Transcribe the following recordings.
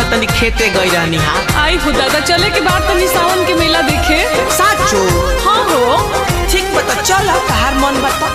तनी खेते गई रहनी हा आई हो दादा चले के बाद तनी सावन के मेला देखे साचो हाँ हो ठीक बता चल तहार मन बता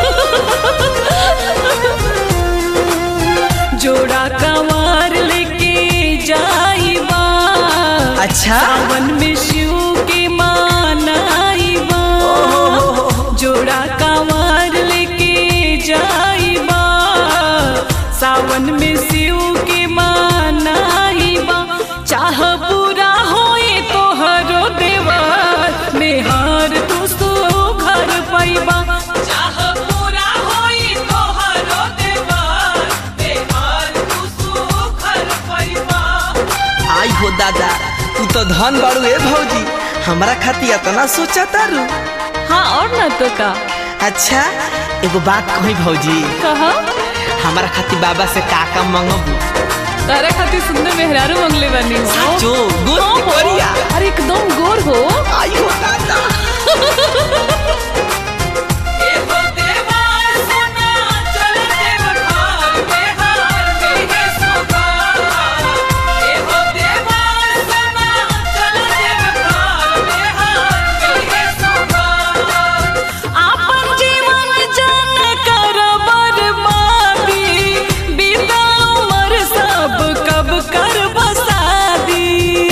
जोड़ा कवार लेके जाइबा अच्छा सावन में शिव के मानाइबा जोड़ा कवार लेके जाइबा सावन में शिव के मानाइबा चाह पूरा होए तोहरो देवर मेहर तू सो घर पैबा चाह पूरा होए तोहरो देवर मेहर तू सो घर पैबा आई हो दादा तू तो धन बाड़ू ए भौजी हमरा खातिर इतना सोचा तारू हाँ और ना तो का अच्छा एगो बात कही भौजी कहा हमारा खातिर बाबा से का का मंगबू तारा खातिर सुंदर मेहरारू मंगले बानी हो साचो गोर हाँ की हो। करिया अरे एकदम गोर हो आई हो दादा आपन जीवन जन कर बर्बादी बीता उमर सब कब कर बसादी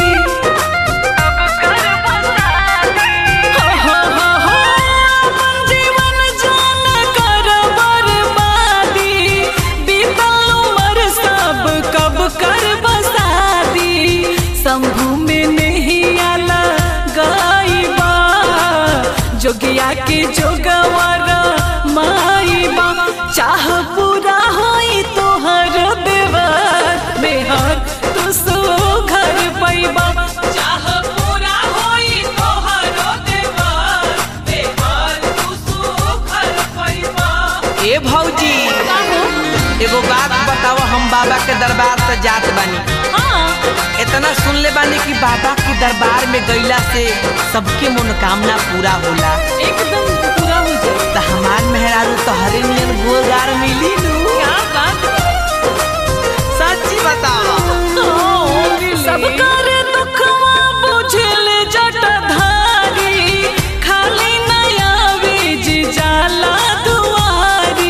हो, हो, हो, हो, आपन जीवन जन कर बर्बादी बीता उमर सब कब कर बसादी शंभू में नहीं आला गाइबा जोगिया के जोगवर माइबा चाह पूरा होई तोहर देवर मेहर तू सो घर पैबा चाह पूरा होई तोहर देवर मेहर तू सो घर पैबा ए भौजी एगो बात बताओ हम बाबा के दरबार से जात बानी हाँ इतना सुन ले बानी कि बाबा के दरबार में गईला से सबके मनोकामना पूरा होला एकदम पूरा हो जाए त हमार मेहरारू तो हरे नियन गोलगार मिली नू क्या बात सच्ची बताओ सब कर दुखवा बुझल जटधारी खाली नया बीज जाला दुआरी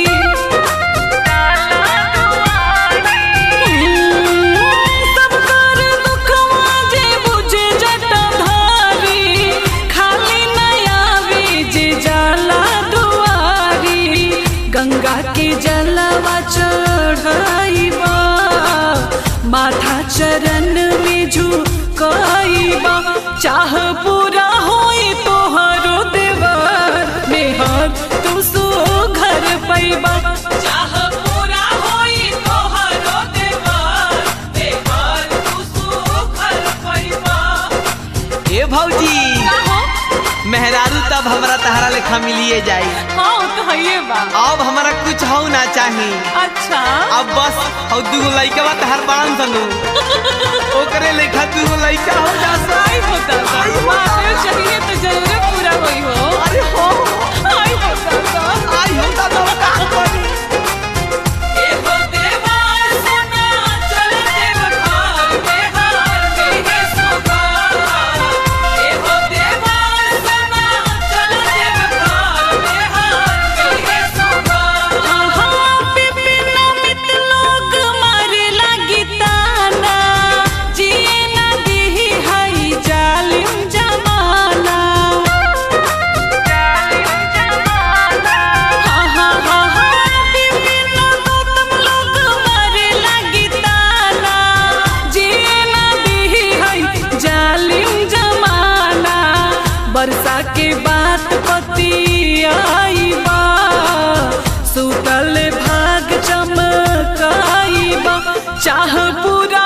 सब कर दुखवा जे बुझे जटधारी खाली नया बीज जाला दुआरी गंगा के जलवा चढ़ाइबा माथा चरण में झुकाइबा चाह पूरा होई तोहरो देवर मेहर तू सो घर पैबा चाह पूरा होई तोहरो देवर मेहर तू सो घर पैबा ए भौजी मेहरारू तब हमरा तहरा लेखा मिलिए जाई हाँ तो है बा अब हमारा कुछ हो ना चाही अच्छा अब बस हौ दूगो लइका बा तहर बांध सनु ओकरे लेखा दूगो लइका हो जा आई होता महादेव चाहिए तो जरूर पूरा होई हो अरे हो आई होता आई हो दादा का करी जालिम जमाना बरसा के बात पतियाइबा सुतल भाग चमकाइबा चाह पूरा